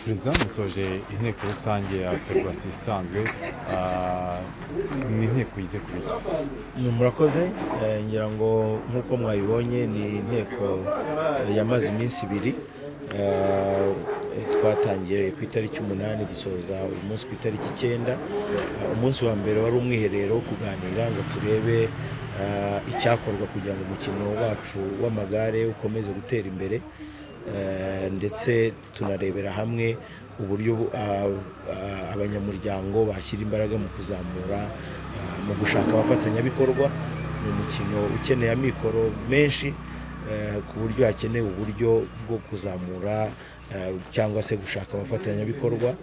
perezida w'umusoje inteko rusange ya ferwasi isanzwe ah, ni inteko yize ku biki Ni murakoze eh, ngira ngo nk'uko mwabibonye ni inteko eh, yamaze iminsi ibiri Eh, twatangiye ku itariki umunani dusoza uyu munsi ku itariki icyenda Eh, umunsi wa mbere wari umwiherero wo kuganira ngo turebe eh, icyakorwa kugira ngo umukino wacu w'amagare ukomeze gutera imbere Eh, ndetse tunarebera hamwe uburyo bu- a- a- abanyamuryango bashyira imbaraga mu kuzamura ah, mu gushaka abafatanyabikorwa ni umukino ukeneye amikoro menshi eh, ku buryo hakenewe uburyo bwo kuzamura eh, cyangwa se gushaka abafatanyabikorwa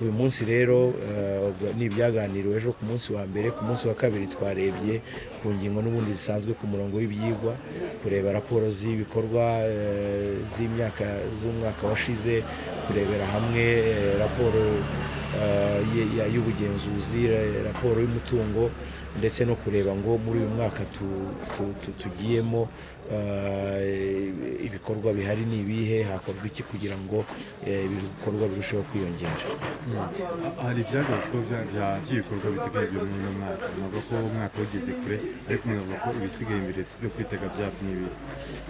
uyu munsi rero eh, ni ibyaganiriwe ejo ku munsi wa mbere ku munsi wa kabiri twarebye ku ngingo n'ubundi zisanzwe ku murongo w'ibyigwa kureba raporo z'ibikorwa eh, z'imyaka z'umwaka washize kurebera hamwe eh, raporo eh, ye- ya- y'ubugenzuzi ra- raporo y'umutungo ndetse no kureba ngo muri uyu mwaka tu- tu- tu- tugiyemo eh, ibikorwa bihari ni ibihe hakorwa iki kugira ngo eh, ibikorwa birusheho kwiyongera hari ibyagarutsweho bya- bya- by'ibikorwa biteguye byo muri uno mwaka mwavuga ko umwaka ugeze kure ariko mwavuga ko ibisigaye imbere byo kwitega byatumye ibihe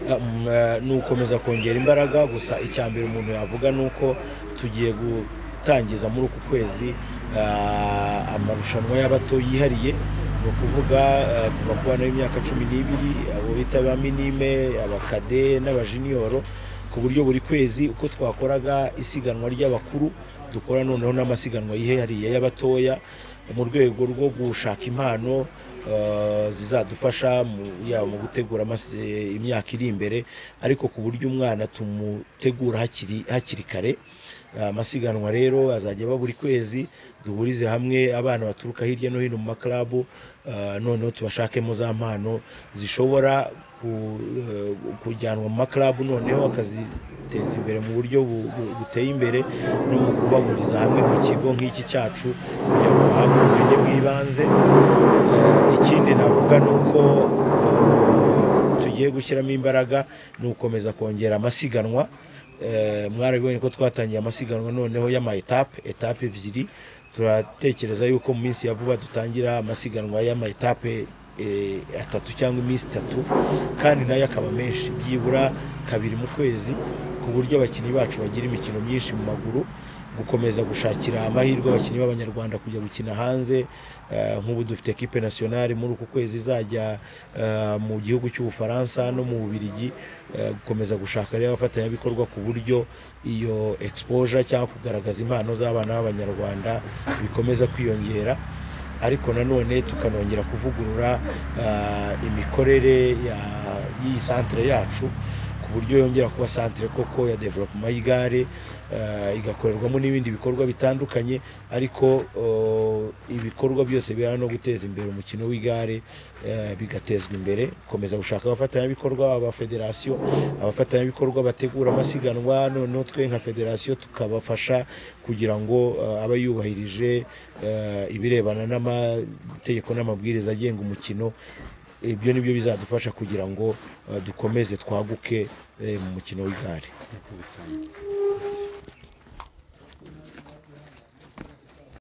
Um, eh, ni ugukomeza kongera imbaraga gusa icya mbere umuntu yavuga ni uko tugiye gutangiza muri uku kwezi ah, amarushanwa y'abato yihariye ni ukuvuga ah, kuva ku bana b'imyaka cumi n'ibiri abo bita ba minime abakade n'abajeniyoro ku buryo buri kwezi uko twakoraga isiganwa ry'abakuru dukora noneho n'amasiganwa yihariye y'abatoya mu rwego rwo gushaka impano eh, zizadufasha mu- yaba mu gutegura amase- imyaka iri imbere ariko ku buryo umwana tumutegura hakiri hakiri kare Eh, amasiganwa rero azajya aba buri kwezi duhurize hamwe abana baturuka hirya no hino mu makarabu eh, noneho tubashakemo za mpano zishobora ku- eh, kujyanwa mu makarabu noneho bakaziteza imbere mu buryo bu- bu- buteye imbere no mu kubahuriza hamwe mu kigo nk'iki cyacu kugira ngo bahabwe ubumenyi bw'ibanze Eh, ikindi navuga ni uko eh, tugiye gushyiramo imbaraga ni ugukomeza kongera amasiganwa Eh, mwarabibonye ko twatangiye amasiganwa noneho y'ama etape etape ebyiri turatekereza yuko mu minsi ya vuba dutangira amasiganwa y'ama etape eh, atatu cyangwa iminsi itatu kandi nayo akaba menshi byibura kabiri mu kwezi ku buryo abakinnyi bacu bagira imikino myinshi mu maguru gukomeza gushakira amahirwe abakinnyi b'abanyarwanda kujya gukina hanze Eh, nk'ubu dufite ekipe nasiyonari muri uku kwezi izajya eh, mu gihugu cy'ubufaransa no mu bubirigi eh, gukomeza gushaka rero abafatanyabikorwa ku buryo iyo exposure cyangwa kugaragaza impano z'abana b'abanyarwanda bikomeza kwiyongera ariko nanone tukanongera kuvugurura ah, imikorere ya- y'iyi santere yacu ku buryo yongera kuba santere koko ya developuma y'igare eh, igakorerwamo n'ibindi bikorwa bitandukanye ariko oh, ibikorwa byose bihana no guteza imbere umukino w'igare eh, bigatezwa imbere gukomeza gushaka abafatanyabikorwa abafederasiyo abafatanyabikorwa bategura amasiganwa noneho twe nka federasiyo tukabafasha kugira ngo eh, abe yubahirije eh, ibirebana n'amategeko n'amabwiriza agenga umukino ibyo ni byo bizadufasha kugira ngo eh, dukomeze twaguke eh, mu mukino w'igare murakoze cyane